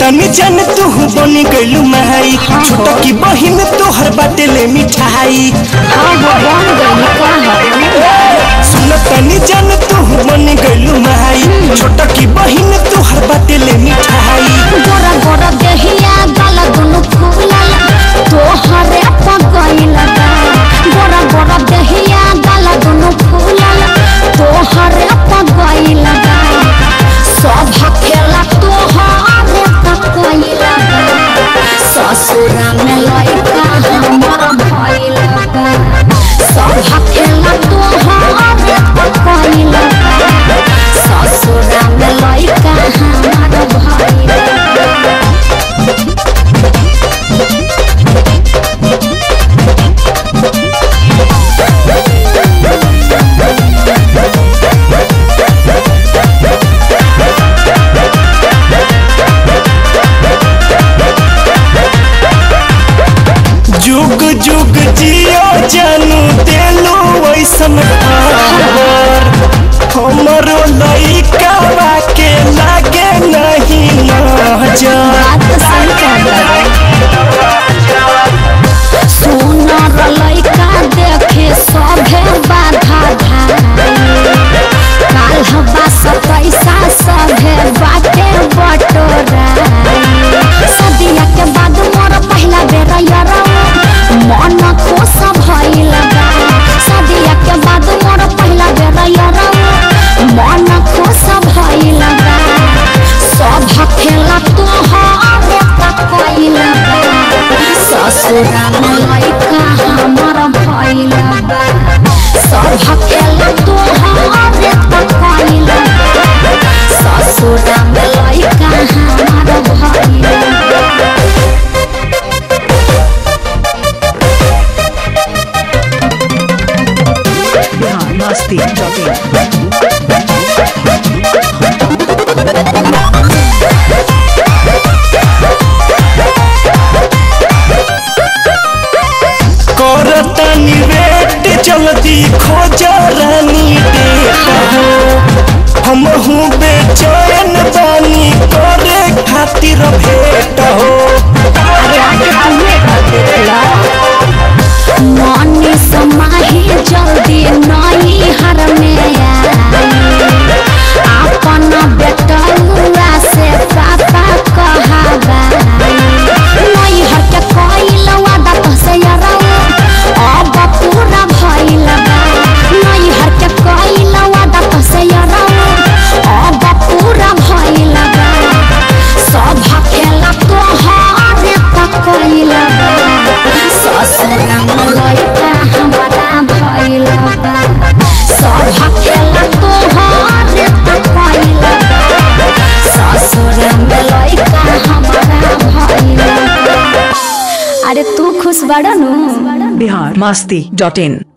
तनी जन तू बनी गइलू माई छोटा की बहिन तोहर बाटे ले मिठाई हाँ वो बन गई का है सुन तनी जन तू बनी गइलू माई छोटा की बहिन तोहर बाटे ले मिठाई गोरा गोरा देहिया गला दुनु फूलल तोहरे पगइल बा गोरा गोरा देहिया गला दुनु फूलल तोहरे पगइल बा सब खेला तोहरे पगइल बा ससुरा में लइका हमर भइल बा सब खेला तोहरे पगइल बा ससुरा में लइका हमर भइल बा जुग जुग जियो जानू देलू वैसन खबर हमरो लइका के लागे नहीं नजर बात सही कहला सुनर लइका देखे सभे बाधा धाई काल हवा सब पैसा सभे बाटे बटोराई सदिया के बाद मोर पहिला बेर यरौ मन खुश भइल बा सदिया के बाद मोर पहिला बेर यरौ मन खुश भइल बा सब खेला तोहरे पकइल बा ससुरा में लइका हमर भइल बा सब खेला तोहरे पकइल बा ससुरा में लइका हमर भइल बा biharmasti.in करतनी वेट जल्दी खोज रानी डेट हो हम हूँ बेचैन बानी करे खातिर भेट हो अरे आके तुम्हें कर देला मनी समाही जल्दी नई हर में आई अपन बेटुआ से पापा कहावा नई हर के कइल वादा तसे यराऊ अब पूरा भइल बा नई हर के कइल वादा तसे यराऊ अब पूरा भइल बा सब खेला तोहरे पकइल बा ससुरा में लइका हमारा भइल बा सब खेला तोहरे पकइल बा ससुरा में लइका हमारा भइल बा अरे तू खुश बड़ा नु biharmasti.in